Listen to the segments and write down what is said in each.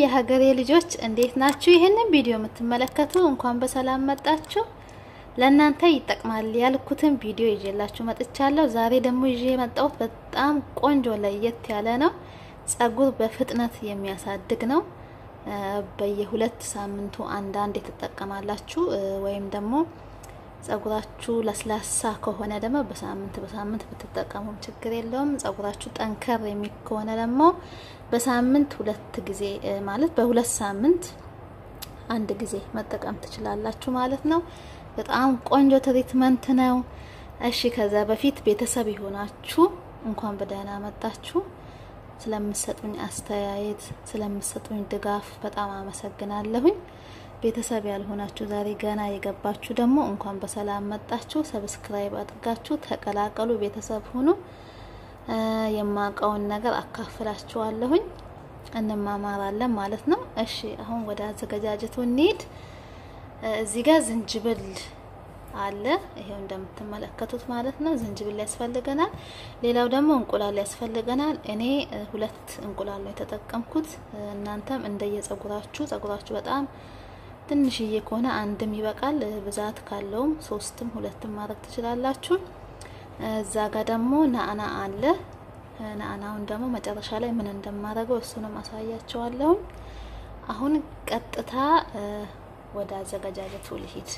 የሀገሬ ልጆች እንዴት ናችሁ? ይህንን ቪዲዮ የምትመለከቱ እንኳን በሰላም መጣችሁ። ለእናንተ ይጠቅማል ያልኩትን ቪዲዮ ይዤላችሁ መጥቻለሁ። ዛሬ ደግሞ ይዤ የመጣሁት በጣም ቆንጆ ለየት ያለ ነው። ጸጉር በፍጥነት የሚያሳድግ ነው። በየሁለት ሳምንቱ አንዳንድ ትጠቀማላችሁ ወይም ደግሞ ጸጉራችሁ ለስላሳ ከሆነ ደግሞ በሳምንት በሳምንት ብትጠቀሙም ችግር የለውም። ጸጉራችሁ ጠንከር የሚል ከሆነ ደግሞ በሳምንት ሁለት ጊዜ ማለት በሁለት ሳምንት አንድ ጊዜ መጠቀም ትችላላችሁ ማለት ነው። በጣም ቆንጆ ትሪትመንት ነው። እሺ ከዛ በፊት ቤተሰብ የሆናችሁ እንኳን በደህና መጣችሁ። ስለምሰጡኝ አስተያየት፣ ስለምሰጡኝ ድጋፍ በጣም አመሰግናለሁኝ። ቤተሰብ ያልሆናችሁ ዛሬ ገና የገባችሁ ደግሞ እንኳን በሰላም መጣችሁ። ሰብስክራይብ አድርጋችሁ ተቀላቀሉ፣ ቤተሰብ ሁኑ። የማውቀውን ነገር አካፍላችኋለሁኝ፣ እንማማራለን ማለት ነው። እሺ አሁን ወደ አዘገጃጀቱ እንሂድ። እዚህ ጋር ዝንጅብል አለ። ይሄው እንደምትመለከቱት ማለት ነው። ዝንጅብል ያስፈልገናል። ሌላው ደግሞ እንቁላል ያስፈልገናል። እኔ ሁለት እንቁላል ነው የተጠቀምኩት። እናንተም እንደየጸጉራችሁ ጸጉራችሁ በጣም ትንሽዬ ከሆነ አንድም ይበቃል። ብዛት ካለውም ሶስትም ሁለትም ማድረግ ትችላላችሁ። እዛ ጋር ደግሞ ናአና አለ። ናአናውን ደግሞ መጨረሻ ላይ ምን እንደማደርገው እሱንም አሳያቸዋለሁ። አሁን ቀጥታ ወደ አዘገጃጀቱ ልሂድ።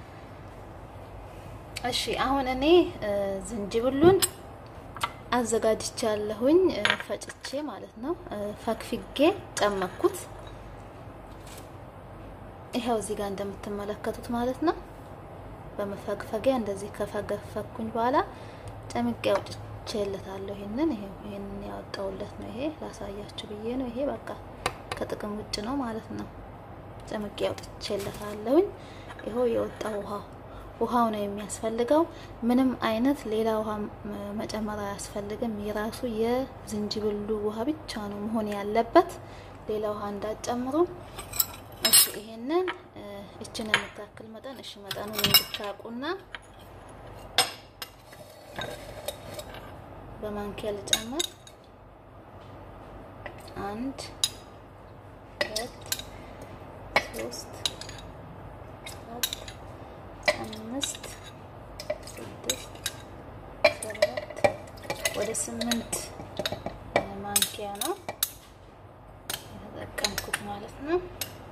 እሺ አሁን እኔ ዝንጅብሉን አዘጋጅቻለሁኝ ፈጭቼ ማለት ነው። ፈግፍጌ ጨመኩት። ይኸው እዚህ ጋር እንደምትመለከቱት ማለት ነው። በመፈግፈጊያ እንደዚህ ከፈገፈኩኝ በኋላ ጨምቄ አውጥቼለታለሁ። ይሄንን ይሄው ይሄንን ያወጣውለት ነው። ይሄ ላሳያችሁ ብዬ ነው። ይሄ በቃ ከጥቅም ውጭ ነው ማለት ነው። ጨምቄ አውጥቼለታለሁኝ። ይኸው የወጣው ውሃው ውሃው ነው የሚያስፈልገው። ምንም አይነት ሌላ ውሃ መጨመር አያስፈልግም። የራሱ የዝንጅብሉ ውሃ ብቻ ነው መሆን ያለበት። ሌላ ውሃ እንዳጨምሩ። እሺ ይሄንን እችን የምታክል መጠን እሺ መጠኑን እንድታውቁና በማንኪያ ልጨምር። አንድ ሁለት ሶስት አራት አምስት ስድስት ሰባት ወደ ስምንት ማንኪያ ነው የተጠቀምኩት ማለት ነው።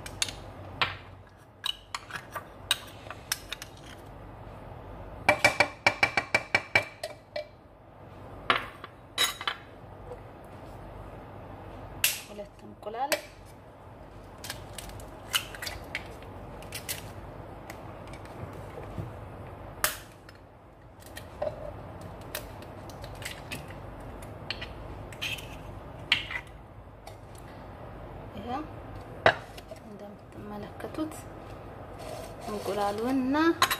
ሁለት እንቁላል እንደምትመለከቱት እንቁላሉን እና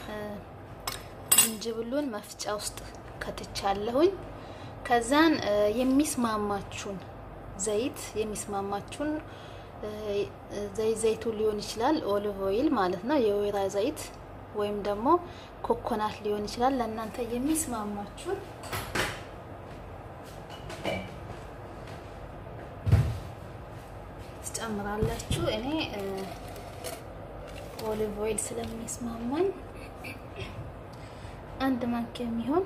ዝንጅብሉን መፍጫ ውስጥ ከትቻለሁኝ። ከዛን የሚስማማችሁን ዘይት የሚስማማችሁን ዘይት ዘይቱ ሊሆን ይችላል፣ ኦሊቭ ኦይል ማለት ነው፣ የወይራ ዘይት ወይም ደግሞ ኮኮናት ሊሆን ይችላል። ለእናንተ የሚስማማችሁን ትጨምራላችሁ። እኔ ኦሊቭ ኦይል ስለሚስማማኝ አንድ ማንኪያ የሚሆን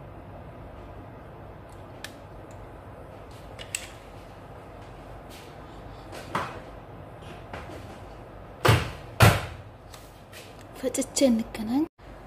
ፈጭቼ እንገናኝ።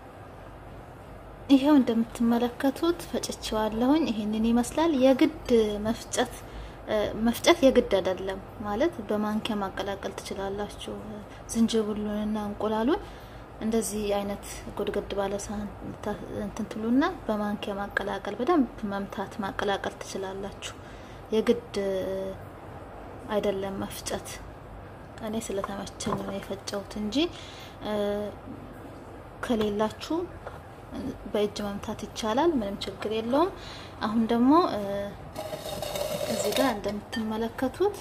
ይሄው እንደምትመለከቱት ፈጭቼዋለሁኝ። ይሄንን ይመስላል። የግድ መፍጨት መፍጨት የግድ አይደለም ማለት በማንኪያ ማቀላቀል ትችላላችሁ። ዝንጅብሉንና እንቁላሉን እንደዚህ አይነት ጎድጎድ ባለ ሳህን እንትን ትሉና በማንኪያ ማቀላቀል በደንብ መምታት ማቀላቀል ትችላላችሁ። የግድ አይደለም መፍጨት። እኔ ስለተመቸኝ ነው የፈጨሁት እንጂ ከሌላችሁ በእጅ መምታት ይቻላል። ምንም ችግር የለውም። አሁን ደግሞ እዚህ ጋር እንደምትመለከቱት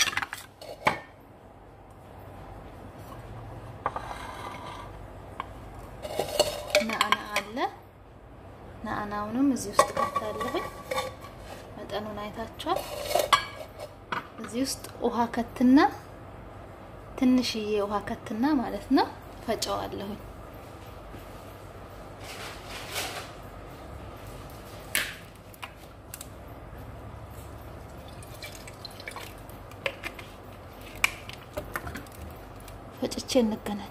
ናአና አለ። ናአናውንም እዚህ ውስጥ ከታለሁኝ። መጠኑን አይታችኋል። እዚህ ውስጥ ውሃ ከትና ትንሽዬ ውሃ ከትና ማለት ነው ፈጨዋለሁኝ። ፈጭቼ እንገናኝ።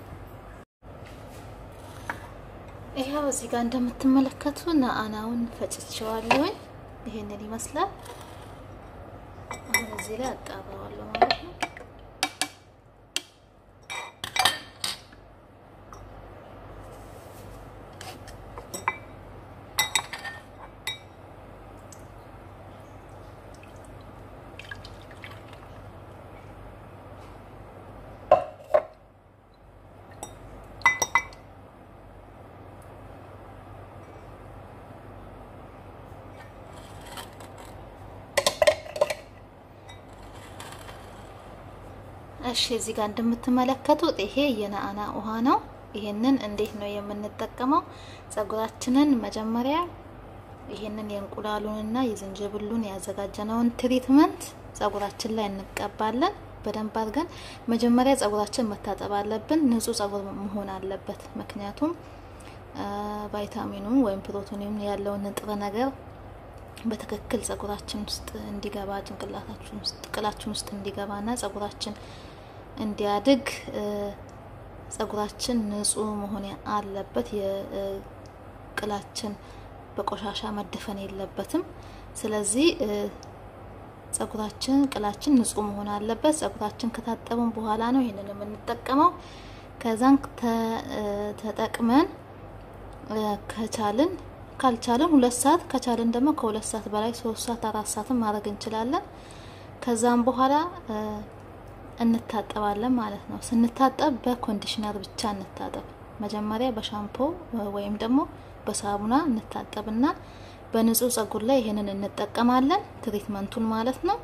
ይኸው እዚህ ጋር እንደምትመለከቱ ነአናውን ፈጭቼዋለሁኝ። ይሄንን ይመስላል። አሁን እዚህ ላይ አጣራዋለሁ ማለት ነው። እሺ እዚህ ጋር እንደምትመለከቱት ይሄ የነአና ውሃ ነው። ይሄንን እንዴት ነው የምንጠቀመው? ጸጉራችንን መጀመሪያ ይሄንን የእንቁላሉንና የዝንጅብሉን ያዘጋጀነውን ትሪትመንት ጸጉራችን ላይ እንቀባለን። በደንብ አድርገን መጀመሪያ ጸጉራችን መታጠብ አለብን። ንጹህ ጸጉር መሆን አለበት። ምክንያቱም ቫይታሚኑን ወይም ፕሮቲኑን ያለውን ንጥረ ነገር በትክክል ጸጉራችን ውስጥ እንዲገባ ጭንቅላታችን ውስጥ ቅላችን ውስጥ እንዲገባና ጸጉራችን እንዲያድግ ጸጉራችን ንጹህ መሆን አለበት። የቅላችን በቆሻሻ መደፈን የለበትም። ስለዚህ ጸጉራችን ቅላችን ንጹህ መሆን አለበት። ጸጉራችን ከታጠብን በኋላ ነው ይሄንን የምንጠቀመው። ከዛን ተጠቅመን ከቻልን ካልቻለን ሁለት ሰዓት ከቻልን ደግሞ ከሁለት ሰዓት በላይ ሶስት ሰዓት አራት ሰዓትም ማድረግ እንችላለን። ከዛም በኋላ እንታጠባለን ማለት ነው። ስንታጠብ በኮንዲሽነር ብቻ እንታጠብ። መጀመሪያ በሻምፖ ወይም ደግሞ በሳሙና እንታጠብና በንጹህ ጸጉር ላይ ይሄንን እንጠቀማለን። ትሪትመንቱን ማለት ነው።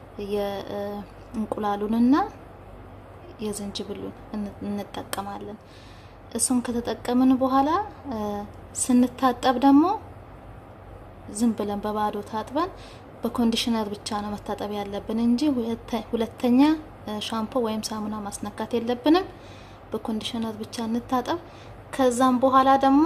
የእንቁላሉንና የዝንጅብሉን እንጠቀማለን። እሱን ከተጠቀምን በኋላ ስንታጠብ ደግሞ ዝም ብለን በባዶ ታጥበን በኮንዲሽነር ብቻ ነው መታጠብ ያለብን እንጂ ሁለተኛ ሻምፖ ወይም ሳሙና ማስነካት የለብንም። በኮንዲሽነር ብቻ እንታጠብ። ከዛም በኋላ ደግሞ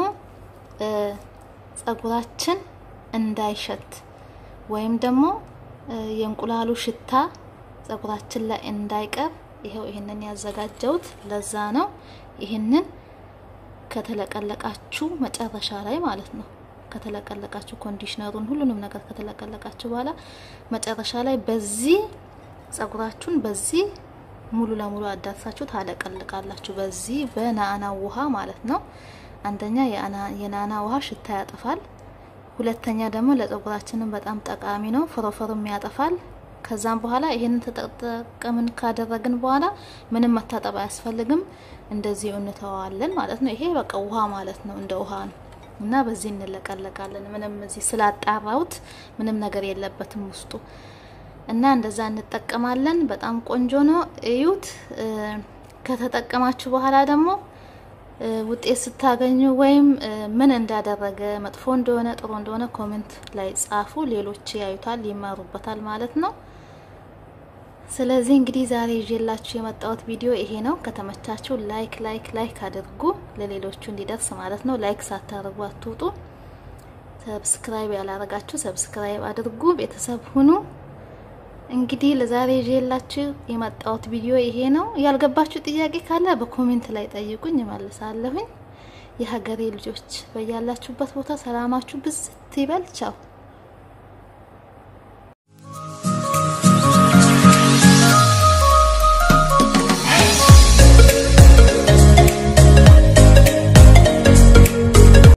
ጸጉራችን እንዳይሸት ወይም ደግሞ የእንቁላሉ ሽታ ጸጉራችን ላይ እንዳይቀር ይኸው ይህንን ያዘጋጀውት ለዛ ነው። ይህንን ከተለቀለቃችሁ መጨረሻ ላይ ማለት ነው ከተለቀለቃችሁ ኮንዲሽነሩን ሁሉንም ነገር ከተለቀለቃችሁ በኋላ መጨረሻ ላይ በዚህ ጸጉራችሁን በዚህ ሙሉ ለሙሉ አዳርሳችሁ ታለቀልቃላችሁ። በዚህ በናና ውሃ ማለት ነው። አንደኛ የናና ውሃ ሽታ ያጠፋል። ሁለተኛ ደግሞ ለጸጉራችንም በጣም ጠቃሚ ነው፣ ፎረፎርም ያጠፋል። ከዛም በኋላ ይሄንን ተጠቀምን ካደረግን በኋላ ምንም መታጠብ አያስፈልግም። እንደዚህ እንተዋለን ማለት ነው። ይሄ በቃ ውሃ ማለት ነው፣ እንደ ውሃ ነው እና በዚህ እንለቀለቃለን። ምንም እዚህ ስላጣራውት ምንም ነገር የለበትም ውስጡ እና እንደዛ እንጠቀማለን። በጣም ቆንጆ ነው፣ እዩት። ከተጠቀማችሁ በኋላ ደግሞ ውጤት ስታገኙ ወይም ምን እንዳደረገ መጥፎ እንደሆነ ጥሩ እንደሆነ ኮሜንት ላይ ጻፉ። ሌሎች ያዩታል፣ ይማሩበታል ማለት ነው። ስለዚህ እንግዲህ ዛሬ ይዤላችሁ የመጣሁት ቪዲዮ ይሄ ነው። ከተመቻችሁ ላይክ ላይክ ላይክ አድርጉ፣ ለሌሎቹ እንዲደርስ ማለት ነው። ላይክ ሳታደርጉ አትውጡ። ሰብስክራይብ ያላረጋችሁ ሰብስክራይብ አድርጉ፣ ቤተሰብ ሁኑ። እንግዲህ ለዛሬ ይዤላችሁ የመጣሁት ቪዲዮ ይሄ ነው። ያልገባችሁ ጥያቄ ካለ በኮሜንት ላይ ጠይቁኝ፣ እመልሳለሁኝ። የሀገሬ ልጆች በያላችሁበት ቦታ ሰላማችሁ ብዝት ይበል። ቻው